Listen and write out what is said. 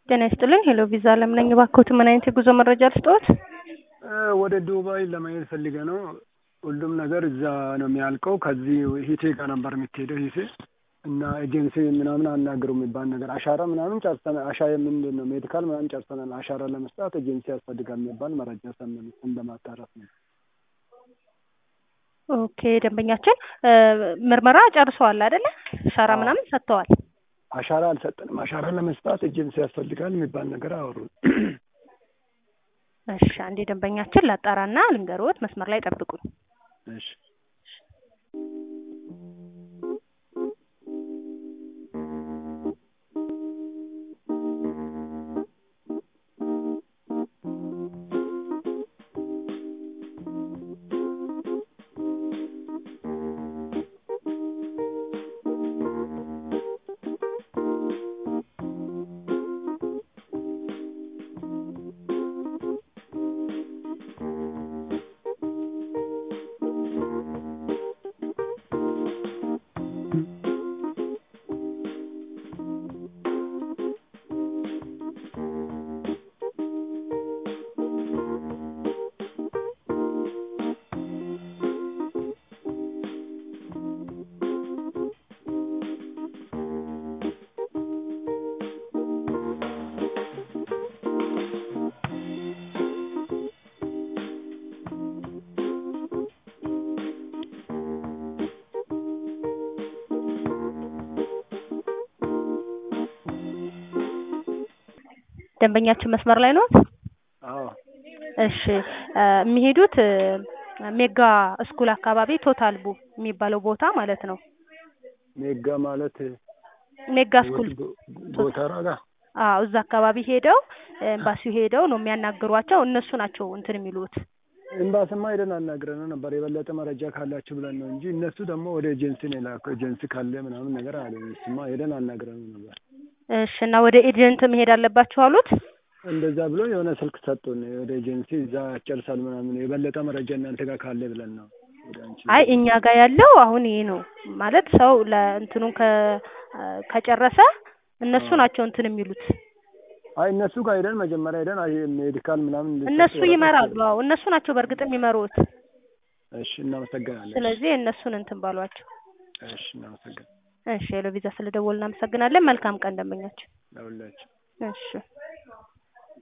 ጤና ይስጥልኝ ሄሎ ቪዛ አለም ነኝ። እባክዎት ምን አይነት የጉዞ መረጃ ልስጥዎት? ወደ ዱባይ ለመሄድ ፈልገ ነው። ሁሉም ነገር እዛ ነው የሚያልቀው። ከዚህ ሂቴ ጋር ነበር የምትሄደው ሂቴ እና ኤጀንሲ ምናምን አናግሩ የሚባል ነገር አሻራ ምናምን ጨርሰናል። አሻ ምንድን ነው ሜዲካል ምናምን ጨርሰናል። አሻራ ለመስጣት ኤጀንሲ ያስፈልጋል የሚባል መረጃ ሰማን። እሱን ለማጣራት ነው። ኦኬ ደንበኛችን ምርመራ ጨርሰዋል አይደለ? አሻራ ምናምን ሰጥተዋል። አሻራ አልሰጠንም። አሻራ ለመስጣት ኤጀንሲ ያስፈልጋል የሚባል ነገር አወሩ። እሺ አንዴ ደንበኛችን ላጣራና ልንገሮት፣ መስመር ላይ ጠብቁኝ። እሺ ደንበኛችን መስመር ላይ ነው? አዎ እሺ የሚሄዱት ሜጋ ስኩል አካባቢ ቶታል ቡ የሚባለው ቦታ ማለት ነው። ሜጋ ማለት ሜጋ ስኩል ጎተራ ጋር አዎ እዛ አካባቢ ሄደው ኤምባሲው ሄደው ነው የሚያናግሯቸው። እነሱ ናቸው እንትን የሚሉት። ኤምባሲማ ሄደን አናግረን ነበር የበለጠ መረጃ ካላችሁ ብለን ነው እንጂ እነሱ ደግሞ ወደ ኤጀንሲ ነው የላከው። ኤጀንሲ ካለ ምናምን ነገር አለ። እሱማ ሄደን አናግረን ነበር። እሺ እና ወደ ኤጀንት መሄድ አለባችሁ አሉት? እንደዛ ብሎ የሆነ ስልክ ሰጡን። ወደ ኤጀንሲ እዛ ያጨርሳል ምናምን የበለጠ መረጃ እናንተ ጋር ካለ ብለን ነው ወደ አንቺ አይ እኛ ጋር ያለው አሁን ይሄ ነው ማለት ሰው ለእንትኑን ከጨረሰ እነሱ ናቸው እንትን የሚሉት። አይ እነሱ ጋር ሄደን መጀመሪያ ሄደን አይ ሜዲካል ምናምን እነሱ ይመራሉ። አዎ እነሱ ናቸው በእርግጥ የሚመሩት። እሺ እናመሰግናለን። ስለዚህ እነሱን እንትን ባሏቸው። እሺ እናመሰግናለን። እሺ ሄሎ ቪዛ ስለደወልን እናመሰግናለን። መልካም ቀን ደንበኛችን። ለሁላችሁ እሺ